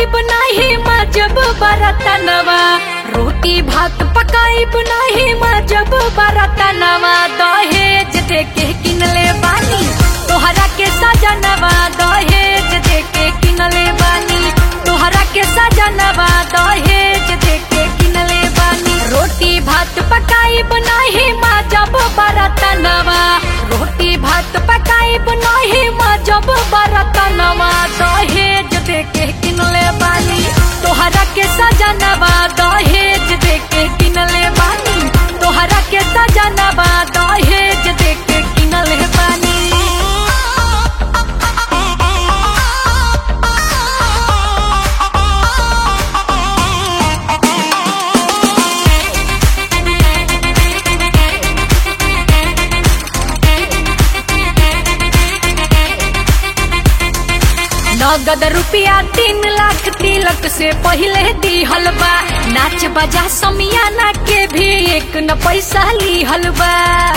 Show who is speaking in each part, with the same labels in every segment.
Speaker 1: पकाई बनाही जब बरतनवा रोटी भात पकाई बनाही जब बरतनवा दहेज दे के किनले बानी तोहरा के सजनवा दहेज दे के किनले बानी तोहरा के सजनवा दहेज दे के किनले बानी रोटी भात पकाई बनाही जब बरतनवा रोटी भात पकाई बनाही जब बरतनवा दहेज दे के किनले बानी तोहरा के सजनवा दहेज दे के किनले बानी तोहरा के सजनवा दहेज दे के किनले बानी नगद रुपया तीन लाख तिलक से पहले दिहल बा नाच बजा समियाना के भी एक न पैसा लिहल बा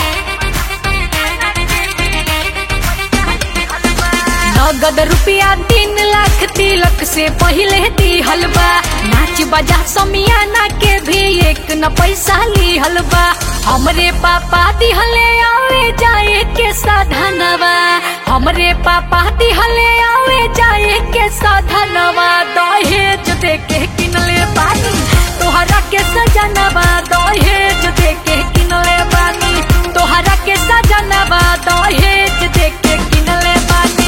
Speaker 1: नगद रुपया तीन लाख तिलक से पहले दिहल बा नाच बजा समियाना के भी एक न पैसा लिहल बा हमरे पापा दिहले आवे जाए के साधनवा हमरे पापा दिहले आवे जाए के साधनवा दहेज दे के किनले बानी तोहरा के सजनवा दहेज दे के किनले बानी तोहरा के सजनवा दहेज दे के किनले बानी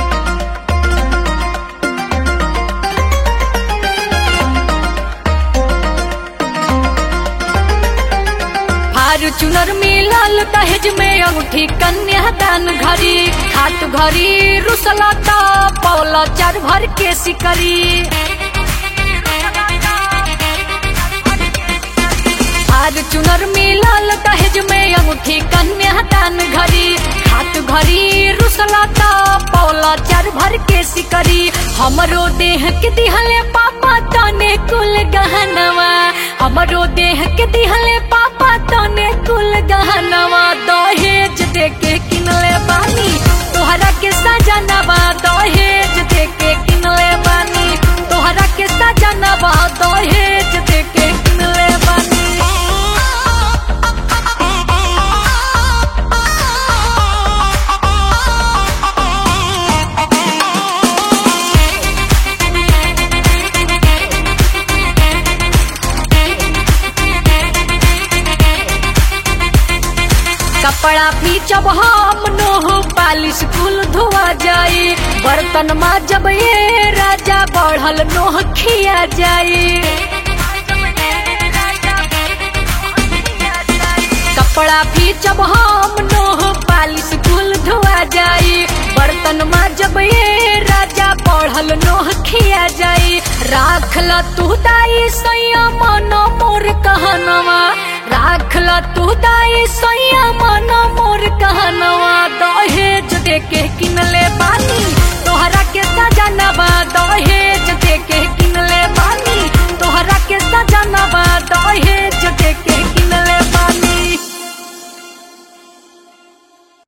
Speaker 1: फॉर्चूनर मिलल दहेज में अंगूठी कन्यादान घड़ी खात घड़ी रुसलता पौला चार भर के सिकरी फॉर्चूनर मिलल दहेज में अंगूठी कन्यादान घड़ी खात घड़ी रुसलता पौला चार भर के सिकरी हमरो देह के दिहले पापा तने कुल गहनवा हमरो देह के दिहले पापा तने कुल गहनवा दहेज दे के किनले बानी तोहरा के सजनवा दहेज दे के किनले बानी तोहरा के सजनवा दहेज दे के किनले बानी कपड़ा पीचब हम नोह पालिश कुल धोआ जाए बर्तन में जब ये राजा बढ़ल नोह खिया जाए कपड़ा पीचब हम नोह पालिश कुल धोआ जाए बर्तन में जब ये राजा बढ़ल नोह खिया जाए राखल तू दाई सैया मन मोर कहनवा राखल तू दाई सैया मन मोर कहनवा दहेज दे के किनले